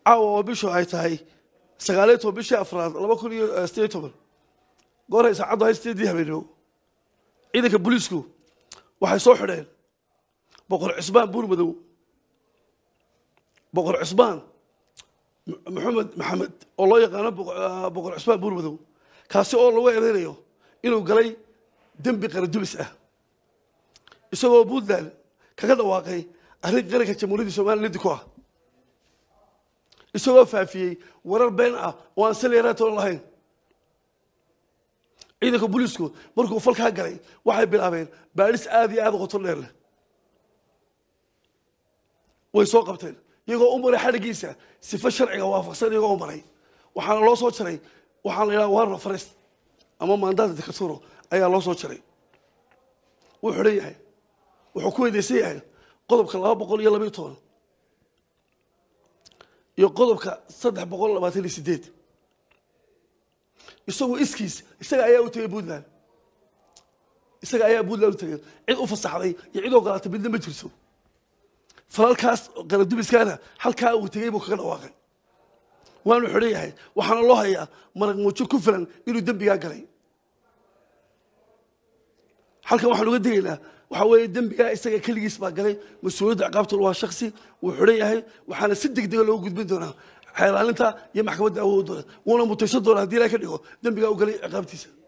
caawa oo bishu ay tahay sagaaliyo toban bishii afraad laba kun iyo sideed iyo toban gooray saacaddu hay sideedii habeenimo ciidanka booliisku waxay soo xidheen boqor cismaan buurmadow boqor cismaan maxamed maxamed oo loo yaqaano boqor cismaan buurmadow kaasi oo lagu eedeynayo inuu galay dembi qaradubis ah isagoo puntland kaga dhawaaqay arrin qaranka jamhuuriyadda somaliya liddi ku ah isagoo faafiyey warar been ah oo aan saleeraatoon lahayn ciidanka booliisku markuu falkaa galay waxay bilaabeen baadhis aada iyo aada qoto dheer leh way soo qabteen iyagoo u maray xadhigiisa sifo sharciga waafaqsan iyagoo u maray waxaana loo soo jaray waxaa la yidhaha warno farest ama maandaata dikaturo ayaa loo soo jaray wuu xidhan yahay wuxuu ku weydaysan yahay qodobka laba boqol iyo labaiyo toban iyo qodobka saddex boqol labaatan iyo sideed isagu iskiis isaga ayaa u tegay puntland isaga ayaa puntland u tegay cid u fasaxday iyo cid ogolaatay midna ma jirto falalkaas qaradubiskaana halkaa uu tegey buu kaga dhawaaqay waanu xidhan yahay waxaana loo hayaa maraq muujo ku filan inuu dembigaa galay halkan waxaan uga degaynaa waxaa weeye dembigaa isaga keligiis baa galay mas-uuliyadda ciqaabtuna waa shaksi wuu xidhan yahay waxaana si deg dega loogu gudbin doonaa xeelaalinta iyo maxkamadda awood doona wuuna mutaysan doonaa haddii ilahay ka dhigo dembigaa u galay ciqaabtiisa